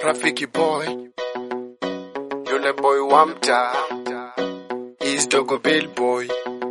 rafiki boy yule boy wa mtaa is dogo bill boy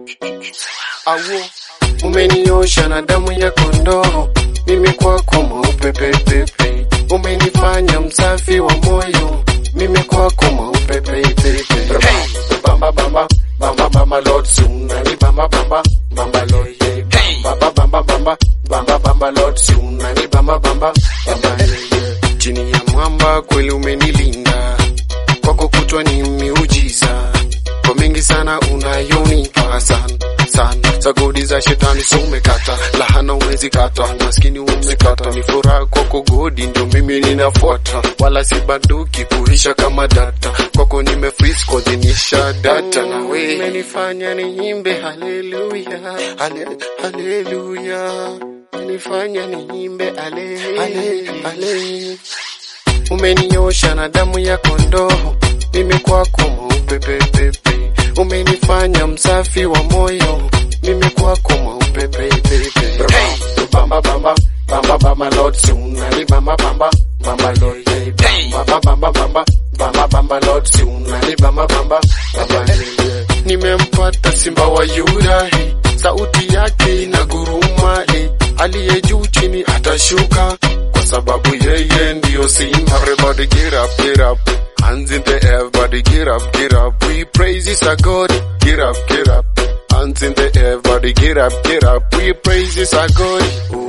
awo umeniosha na damu ya kondoo mimi kwako mweupe pepepe umenifanya msafi wa moyo mimi kwako mweupe pepepe bamba bamba bamba bamba lord sunani bamba bamba bamba lord yeah. bamba bamba bamba bamba bamba lord sunani bamba bamba bamba yeah. chini ya mwamba kweli umenilinda kwako kutwa ni miujiza kwa mingi sana unayonipa sana sana sagodi za shetani so umekata lahana umezikata maskini umekata ni furaha kwako godi ndio mimi ninafuata wala si banduki kuisha kama data kwako nime freeze kodhinisha data na we umenifanya niimbe haleluya hale, haleluya umenifanya niimbe ale, ale, ale. Umeniosha na damu ya kondoo, mimi kwako mweupe pepepe. Umenifanya msafi wa moyo, mimi kwako mweupe pepepe. Bamba bamba bamba bamba Lord sunani bamba bamba bamba Lord yeah. bamba bamba bamba bamba bamba Lord sunani bamba bamba bamba yeah. Nimempata simba wa Yuda, eh. sauti yake inaguruma, eh. aliye juu chini atashuka kwa sababu yeye ndiyo simba. Everybody get up, get up. Hands in the air, everybody get up, get up. We praise His our God. Get up, get up. Hands in the air, everybody get up, get up. We praise His our God.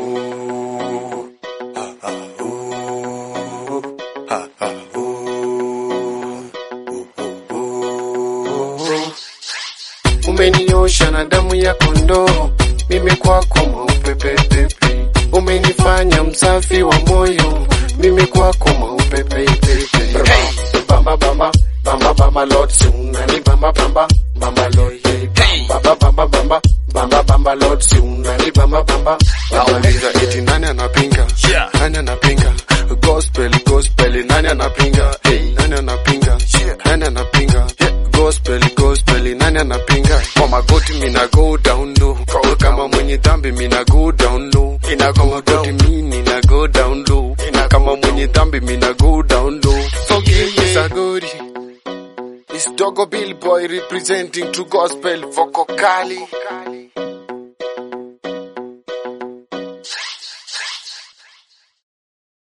Ooh, ah, ah, ooh, ah, ah, ooh, ooh, ooh, ooh. Umeniosha na damu ya kondoo, mimi kwako mweupe pepepe. Umenifanya msafi wa moyo, mimi kwako mweupe pepepe. Bamba bamba bamba bamba Lord sunani bamba bamba bamba Lord yeah. Bamba bamba bamba bamba bamba Lord sunani bamba bamba. Nauliza eti nani anapinga? Yeah. Nani anapinga? Gospel gospel nani anapinga? Hey, nani anapinga? Nani anapinga? Yeah. Gospel gospel nani anapinga? Kwa magoti mina go down low. Kwa kama mwenye dhambi mina go down low. Ina kwa magoti mimi mina go down low. Ina kama mwenye dhambi mina go down low. So give me sagori. It's Dogo Bill Boy representing True Gospel Vocal Kali.